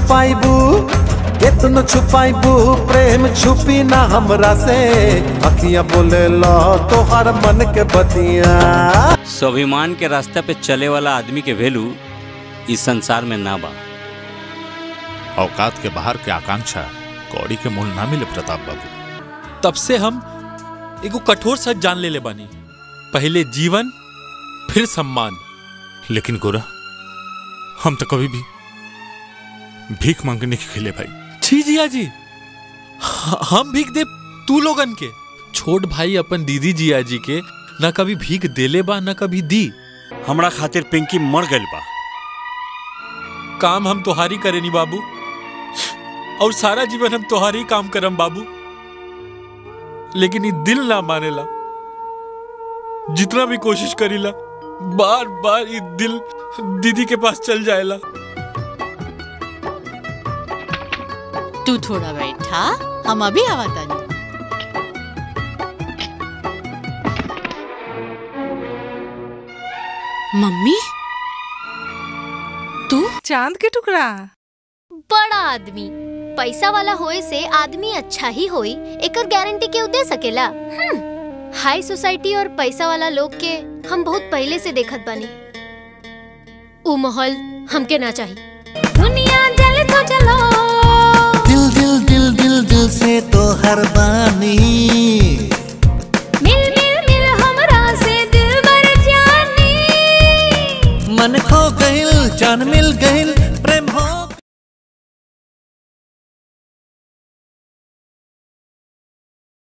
छुपाइबू कितनो छुपाइबू प्रेम छुपी ना हमरा से अखियां बोले लो तोहर मन के बतिया स्वाभिमान के रास्ते पे चले वाला आदमी के वैल्यू इस संसार में ना बा औकात के बाहर के आकांक्षा कौड़ी के मूल ना मिले प्रताप बाबू तब से हम एगो कठोर सच जान ले ले बानी पहले जीवन फिर सम्मान लेकिन गोरा हम तो कभी भी भीख मांगने के खेले भाई छी जिया जी ह- हम भीख दे तू लोगन के छोट भाई अपन दीदी जिया जी के ना कभी भीख देले बा ना कभी दी हमरा खातिर पिंकी मर गइल बा काम हम तोहारी करेनी बाबू और सारा जीवन हम तोहारी काम करम बाबू लेकिन ये दिल ना मानेला जितना भी कोशिश करीला बार बार ये दिल दीदी के पास चल जाएला तू थोड़ा बैठा हम अभी आवा तानी मम्मी तू चांद के टुकड़ा बड़ा आदमी पैसा वाला होए से आदमी अच्छा ही होई एकर गारंटी केहू दे सकेला हम्म, हाई सोसाइटी और पैसा वाला लोग के हम बहुत पहले से देखत बानी उ माहौल हमके ना चाहिए दुनिया जल तो चलो दिल दिल दिल दिल दिल से तो हर बानी मिल मिल मिल हमरा से दिल भर जानी मन खो गइल जान मिल